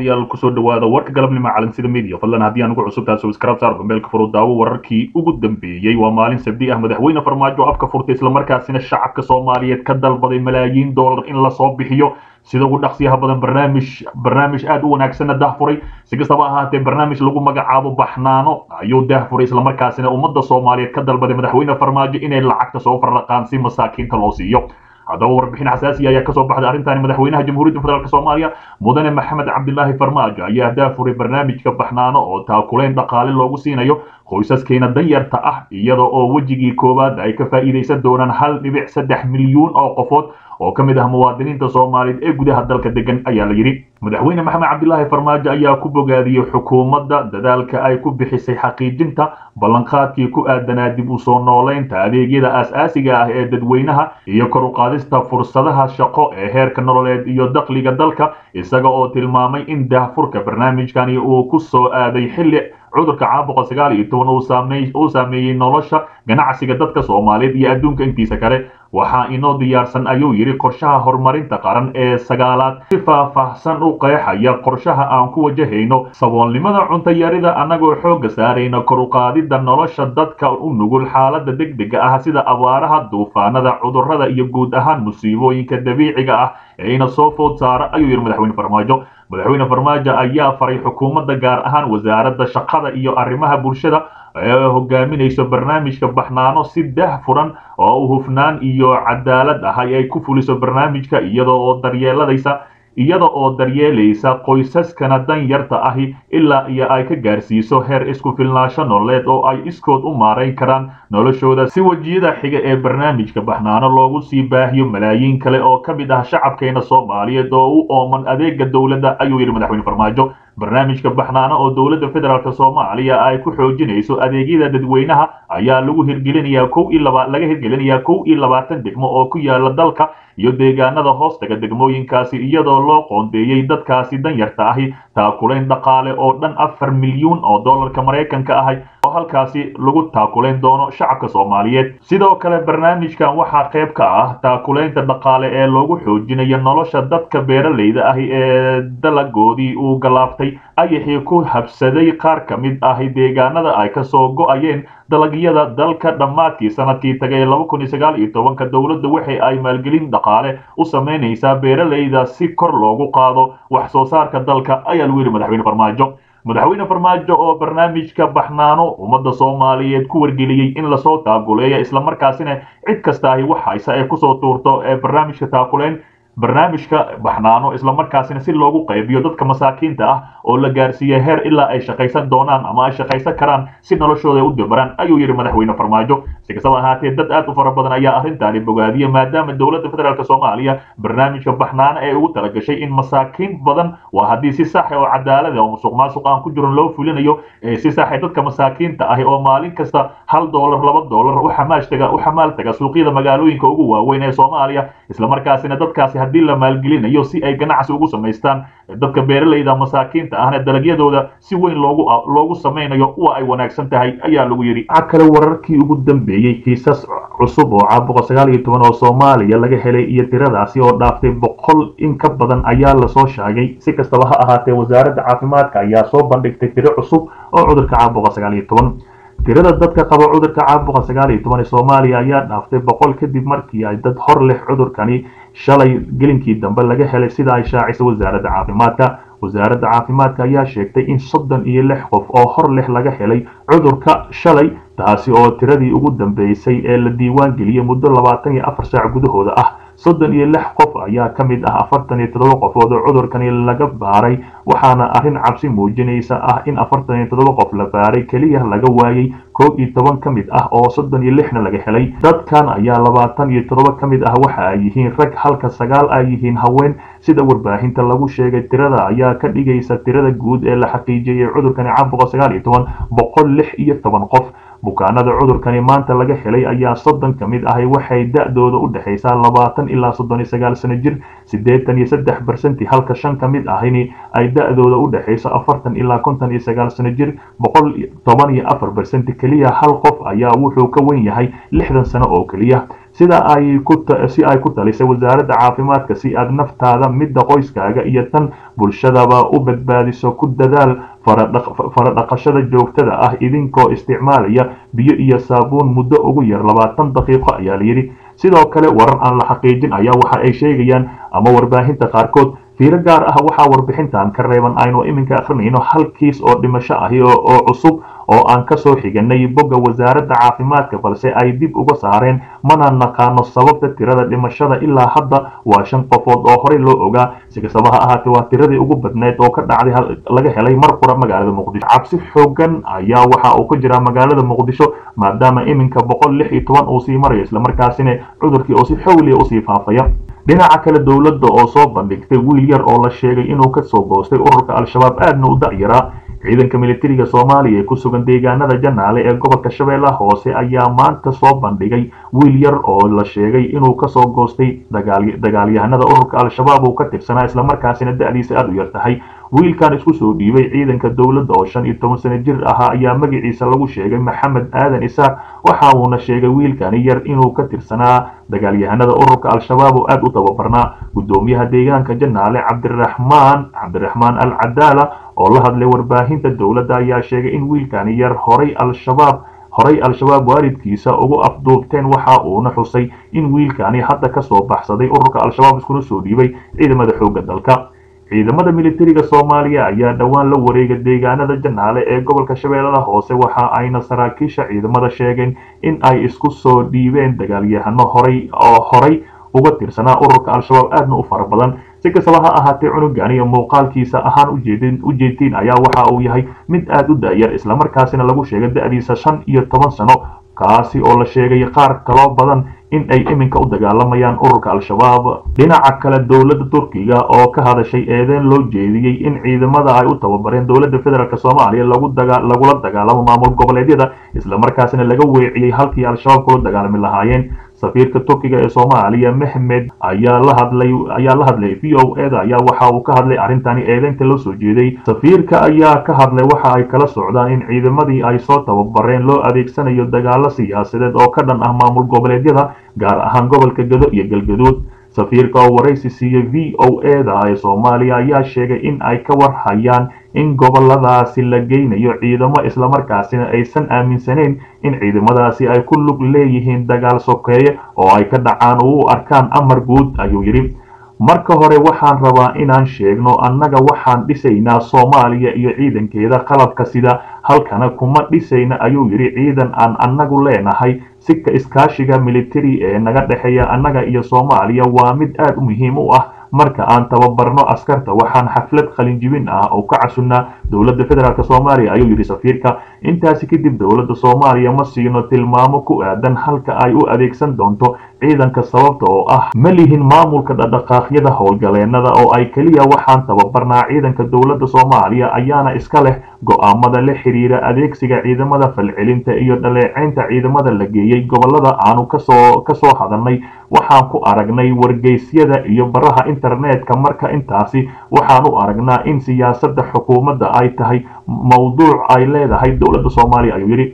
daawadayaal kusoo dhawaada warka galabnimo calansida media fadlan haddii aan ugu cusubtahay subscribe saar gombeelka furu daawo wararkii ugu dambeeyey waa maalin sabdi ah madaxweyne farmaajo afka furtay islamarkaasina shacabka soomaaliyeed ka dalbaday malaayiin doolar in lasoo bixiyo sida ugu dhaqsiyaha badan barnaamij barnaamij aad u wanaagsanna dahfuray si kastaba ahaatee barnaamij lagu magacaabo baxnaano ayuu dahfuray islamarkaasina ummadda soomaaliyeed ka dalbaday madaxweyne farmaajo inay lacagta soo farraqaan si masaakiinta loo siiyo haddaba warbixin xasaasiya ayaa kasoo baxday arrintaani madaxweynaha jamhuuriyadda federaalk soomaaliya mudane maxamed cabdilaahi farmaajo ayaa daafuray barnaamijka baxnaano oo taakuleyn dhaqaale loogu siinayo qoysaskeena danyarta ah iyada oo wejigii koowaad ay ka faa'iidaysan doonaan hal dhibic saddex milyuun oo qofood oo ka mid ah muwaadiniinta soomaaliyeed ee gudaha dalka degan ayaa la yidhi madaxweyne maxamed cabdilaahi farmaajo ayaa ku bogaadiyey xukuumadda dadaalka ay ku bixisay xaqiijinta ballanqaadkii ku aadanaa dib u soo nooleynta adeegyada aas-aasiga ah ee dadweynaha iyo kor u qaadista fursadaha shaqo ee heerka nololeed iyo dakhliga dalka isaga oo tilmaamay in daahfurka barnaamijkani uu ku soo aaday xilli cudurka caabuqa sagaal iyo toban uu saameeyey nolosha ganacsiga dadka soomaaliyeed iyo adduunka intiisa kale waxaa inoo diyaarsan ayuu yidhi qorshaha horumarinta qaran ee sagaalaad si faahfaahsan u qeexaya qorshaha aan ku wajahayno saboolnimada cuntayarida annagoo xoogga saarayna kor u qaadidda nolosha dadka u nugul xaaladda degdega ah sida abaaraha duufaanada cudurrada iyo guud ahaan musiibooyinka dabiiciga ah ee ina soo food saara ayuu yidhi madaxweyne farmaajo madaxweyne farmaajo ayaa faray xukuumadda gaar ahaan wasaaradda shaqada iyo arrimaha bulshada ee hogaaminayso barnaamijka baxnaano si dah furan oo u hufnaan iyo cadaalad ah ay ku fuliso barnaamijka iyada oo daryeeladaysa iyada oo daryeelaysa qoysaskana danyarta ahi ilaa iyo ay ka gaarsiiso heer isku filnaansho nololeed oo ay iskood u maarayn karaan noloshooda si wejiyada xiga ee barnaamijka baxnaano loogu sii baahiyo malaayiin kale oo ka mid ah shacabkeena soomaaliyeed oo u ooman adeega dowladda ayuu yidhi madaxweyne farmaajo barnaamijka baxnaano oo dowladda federaalk soomaaliya ay ku xoojinayso adeegyada dadweynaha ayaa lagu hirgelinayaa kow iyo laba laga hirgelinayaa kow iyo labaatan degmo oo ku yaala dalka iyo deegaanada hoostaga degmooyinkaasi iyadoo loo qoondeeyey dadkaasi danyarta ahi taakulayn dhaqaale oo dhan afar milyuun oo dollarka maraykanka ahay oo halkaasi lagu taakulayn doono shacabka soomaaliyeed sidoo kale barnaamijkan waxaa qayb ka ah taakulaynta dhaqaale ee loogu xoojinayo nolosha dadka beeralayda ahi ee dalagoodii uu galaaftay ayaxii ku habsaday qaar ka mid ahi deegaanada ay kasoo go-ayeen dalagyada dalka dhammaadkii sanadkii tagay laba kun iyo sagaal iyo tobanka dowladda waxa ay maalgelin dhaqaale u samaynaysaa beeralayda si kor loogu qaado wax soo saarka dalka ayaa lagu yidhi madaxweyne farmaajo madaxweyne farmaajo oo barnaamijka baxnaano ummadda soomaaliyeed ku wargeliyey in lasoo taaguleeya islamarkaasina cid kastaahi wax haysa ee kusoo tuurto ee barnaamijka taakuleyn barnaamijka baxnaano islamarkaasina si loogu qaybiyo dadka masaakiinta ah oo la gaarsiiya heer ilaa ay shaqaysan doonaan ama ay shaqaysan karaan si noloshooda u dabaraan ayuu yidhi madaxweyne farmaajo si kastaba ahaatee dad aad u fara badan ayaa arrintaani bogaadiya maadaama dowladda federaalk soomaaliya barnaamijka baxnaano ee ugu talagashay in masaakiin badan waa haddii si saxa oo cadaalada oo musuq maasuq aan ku jiran loo fulinayo si saxa dadka masaakiinta ahi oo maalin kasta hal doolar laba doolar u xamaashtaga u xamaal taga suuqyada magaalooyinka ugu waaweyn ee soomaaliya islamarkaasina dadkaasi haddii la maalgelinayo si ay ganacsi ugu samaystaan dadka beeralayda masaakiinta ahna dalagyadooda si weyn loogu loogu samaynayo waa ay wanaagsan tahay ayaa lagu yidhi waxaa kale wararkii ugu dambeeyey kiisas cusub oo caabuqa sagaal iyo toban oo soomaaliya laga helay iyo tiradaasi oo dhaaftay boqol in ka badan ayaa lasoo sheegay si kastaba ha ahaatee wasaaradda caafimaadka ayaa soo bandhigtay tiro cusub oo cudurka caabuqa sagaal iyo toban tirada dadka qaba cudurka caabuqa sagaal iyo toban ee soomaaliya ayaa dhaaftay boqol kadib markii ay dad hor leh cudurkani shalay gelinkii dambe laga helay sida ay shaacisay wasaaradda caafimaadka wasaaradda caafimaadka ayaa sheegtay in soddon iyo lix qof oo hor leh laga helay cudurka shalay taasi oo tiradii ugu dambeysay ee la diiwaan geliyey muddo labaatan iyo afar saac gudahooda ah soddon iyo lix qof ayaa ka mid ah afartan iyo toddoba qofood oo cudurkani laga baaray waxaana arrin cabsi muujinaysa ah in afartan iyo toddoba qof la baaray keliya laga waayey koob iyo toban ka mid ah oo soddon iyo lixna laga helay dadkan ayaa labaatan iyo toddoba ka mid ah waxa ay yihiin rag halka sagaal ay yihiin haween sida warbaahinta lagu sheegay tirada ayaa ka dhigaysa tirada guud ee la xaqiijiyey cudurkani caabuqa sagaal iyo toban boqol lix iyo toban qof bukaanada cudurkani maanta laga helay ayaa soddon ka mid ahi waxay da-dooda u dhexaysaa labaatan ilaa soddon iyo sagaal sano jir siddeetan iyo saddex bersenti halka shan ka mid ahini ay da-dooda u dhexayso afartan ilaa konton iyo sagaal sano jir boqol toban iyo afar bersenti keliya hal qof ayaa wuxuu ka wen yahay lixdan sano oo keliya sida ay ku si ay ku talisay wasaaradda caafimaadka si aad naftaada midda qoyskaaga iyo tan bulshadaba u badbaadiso ku dadaal faradhaqashada joogtada ah idinkoo isticmaalaya biyo iyo saabuun muddo ugu yar labaatan daqiiqo ayaa layidhi sidoo kale warar aan la xaqiijin ayaa waxa ay sheegayaan ama warbaahinta qaarkood fiiro gaar ah waxaa warbixintan ka reeban aynu iminka akrinayno hal kiis oo dhimasho ahi oo cusub oo aan kasoo xiganay bogga wasaaradda caafimaadka balse ay dib uga saareen mana naqaano sababta tirada dhimashada ilaa hadda waa shan qofood oo horey loo ogaa si kastaba ha ahaatee waa tiradii ugu badneyd oo ka dhacday laga helay mar qura magaalada muqdisho cabsi xoogan ayaa waxa uu ka jiraa magaalada muqdisho maadaama iminka boqol lix iyo toban uu sii marayo islamarkaasina cudurkii oo si xawliya usii faafaya dhinaca kale dowladda oo soo bandhigtay wiil yar oo la sheegay inuu kasoo goostay ururka al-shabaab aadna u da'yaraa ciidanka militariga soomaaliya ee ku sugan deegaanada janaale ee gobolka shabeellaha hoose ayaa maanta soo bandhigay wiil yar oo la sheegay inuu kasoo goostay dagaalyahanada ururka al-shabaab uu ka tirsanaa islamarkaasina da'diisa aada u yar tahay wiilkan isku soo dhiibay ciidanka dowladda oo shan iyo toban sano jir ahaa ayaa magaciisa lagu sheegay maxamed aadan isaaq waxa uuna sheegay wiilkani yar inuu ka tirsanaa dagaalyahanada ururka al-shabaab oo aada u tababarnaa guddoomiyaha deegaanka janaale cabdiraxmaan cabdiraxmaan al cadaala oo la hadlay warbaahinta dowladda ayaa sheegay in wiilkani yar horay al-shabaab horay al-shabaab waalidkiisa ugu afduubteen waxa uuna xusay in wiilkani hadda kasoo baxsaday ururka al-shabaab iskuna soo dhiibay ciidamada xoogga dalka ciidamada militariga soomaaliya ayaa dhowaan la wareega deegaanada janaale ee gobolka shabeellada hoose waxa ayna saraakiisha ciidamada sheegeen in ay isku soo dhiibeen dagaalyahano horay oo horay uga tirsanaa ururka al-shabaab aadna u fara badan si kastaba ha ahaatee cunugan iyo muuqaalkiisa ahaan ujeedin ujeedtiin ayaa waxa uu yahay mid aada u da'yar islamarkaasina lagu sheegay da'diisa shan iyo toban sano kaasi oo la sheegay qaar kaloo badan in ay iminka u dagaalamayaan ururka al-shabaab dhinaca kale dowladda turkiga oo ka hadashay eedeen loo jeediyey in ciidamada ay u tababareen dowladda federaalk soomaaliya lagula dagaalamo maamul goboleedyada islamarkaasina laga weeciyey halkii al-shabaab kula dagaalami lahaayeen safiirka turkiga ee soomaaliya mehmed ayaa la hadlay ayaa la hadlay v o eda ayaa waxa uu ka hadlay arrintani eedeynta loo soo jeeday safiirka ayaa ka hadlay waxa ay kala socdaan in ciidamadii ay soo tababareen loo adeegsanayo dagaalo siyaasadeed oo ka dhan ah maamul goboleedyada gaar ahaan gobolka gado iyo galgaduud safiirka oo waraysi siiyey v o eda ee soomaaliya ayaa sheegay in ay ka warhayaan in goboladaasi la geynayo ciidamo islamarkaasina aysan aaminsaneyn in ciidamadaasi ay ku lug leeyihiin dagaal sokeeye oo ay ka dhacaan oo u arkaan amar guud ayuu yidhi marka hore waxaan rabaa inaan sheegno annaga waxaan dhisaynaa soomaaliya iyo ciidankeeda qalabka sida halkana kuma dhisayna ayuu yidhi ciidan aan annagu leenahay sika iskaashiga militari ee naga dhexeeya annaga iyo soomaaliya waa mid aada u muhiim u ah marka aan tababarno askarta waxaan xaflad qalinjibin ah oo ka casunnaa dowladda federaalk soomaaliya ayuu yidhi safiirka intaasi kadib dowladda soomaaliya ma siino tilmaamo ku aadan halka ay u adeegsan doonto ciidanka sababta oo ah ma lihin maamulka dhaqdhaqaaqyada howlgaleennada oo ay keliya waxaan tababarnaa ciidanka dowladda soomaaliya ayaana iska leh go'aamada la xiriira adeegsiga ciidamada falcelinta iyo dhaleeceynta ciidamada la geeyey gobolada aanu kasoo kasoo hadalnay waxaan ku aragnay wargeysyada iyo baraha internetka marka intaasi waxaan u aragnaa in siyaasadda xukuumadda ay tahay mowduuc ay leedahay dowladda soomaaliya ayuu yidhi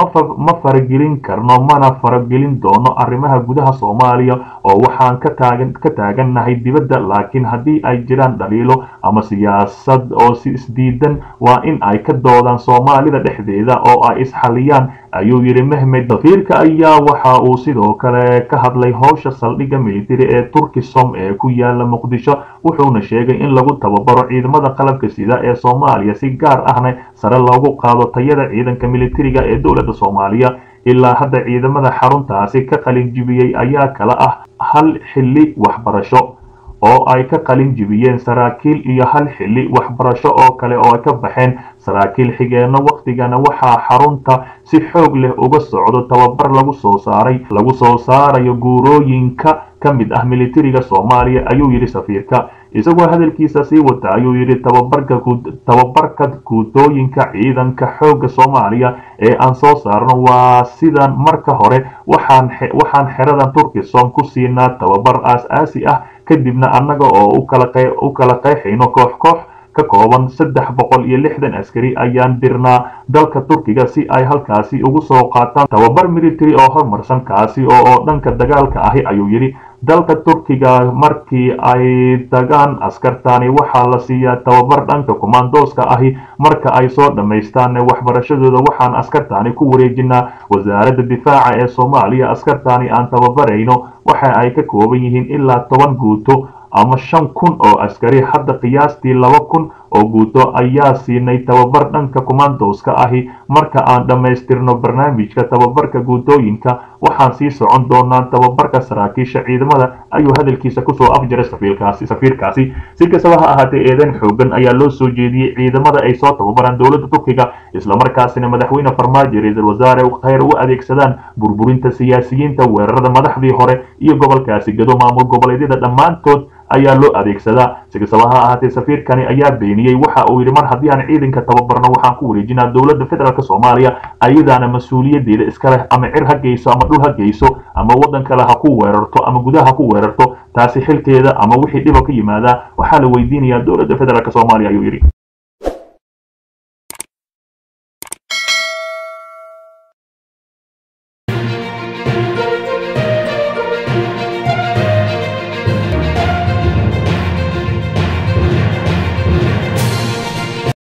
ma faragelin karno mana faragelin doono arrimaha gudaha soomaaliya oo waxaan ka taagan ka taagannahay dibadda laakiin haddii ay jiraan dhaliilo ama siyaasad oo si isdiidan waa in ay ka doodaan soomaalida dhexdeeda oo ay isxaliyaan ayuu yidhi mehmed safiirka ayaa waxa uu sidoo kale ka hadlay howsha saldhigga militari ee turkisom ee ku yaala muqdisho wuxuuna sheegay in lagu tababaro ciidamada qalabka sida ee soomaaliya si gaar ahna sare loogu qaado tayada ciidanka militariga ee dowladda soomaaliya ilaa hadda ciidamada xaruntaasi ka qalin jibiyey ayaa kala ah hal xilli waxbarasho oo ay ka qalin jibiyeen saraakiil iyo hal xilli waxbarasho oo kale oo ay ka baxeen saraakiil xigeenno wakhtigana waxaa xarunta si xoog leh uga socdo tababar lagu soo saaray lagu soo saarayo guurooyinka ka mid ah militariga soomaaliya ayuu yidhi safiirka isagoo hadalkiisa sii wata ayuu yidhi tababarka tababarka guutooyinka ciidanka xoogga soomaaliya ee aan soo saarno waa sidan marka hore waxaan waxaan xeradan turkisom ku siinaa tababar aas-aasi ah kadibna annaga oo u kala qeexayno koox koox ka kooban saddex boqol iyo lixdan askari ayaan dirnaa dalka turkiga si ay halkaasi ugu soo qaataan tababar military oo horumarsan kaasi oo oo dhanka dagaalka ahi ayuu yidhi dalka turkiga markii ay tagaan askartani waxaa la siiyaa tababar dhanka kumaandooska ahi marka ay soo dhammaystaan waxbarashadooda waxaan askartani ku wareejinaa wasaaradda difaaca ee soomaaliya askartani aan tababarayno waxa ay ka kooban yihiin ilaa toban guuto ama shan kun oo askari hadda qiyaastii laba kun oo guuto ayaa siinay tababar dhanka kumaandooska ahi marka aan dhammaystirno barnaamijka tababarka guutooyinka waxaan sii socon doonaa tababarka saraakiisha ciidamada ayuu hadalkiisa kusoo afjaray safiirkaasi safiirkaasi si kastaba ha ahaatee eedan xoogan ayaa loo soo jeediyey ciidamada ay soo tababaraan dowladda turkiga islamarkaasina madaxweyne farmaajo ra-iisul wasaare khayr u adeegsadaan burburinta siyaasiyiinta weerarada madaxdii hore iyo gobolkaasi gado maamul goboleedyada dhammaantood ayaa loo adeegsadaa si kastaba ha ahaatee safiirkani ayaa beeniyey waxa uu yidhi mar haddii aan ciidanka tababarno waxaan ku wareejinaa dowladda federaalk soomaaliya ayadaana mas-uuliyadeeda iska leh ama cir ha geyso ama dhul ha geyso ama waddan kale ha ku weerarto ama gudaha ha ku weerarto taasi xilkeeda ama wixii dhibo ka yimaadaa waxaa la weydiinayaa dowladda federaalk soomaaliya ayuu yidhi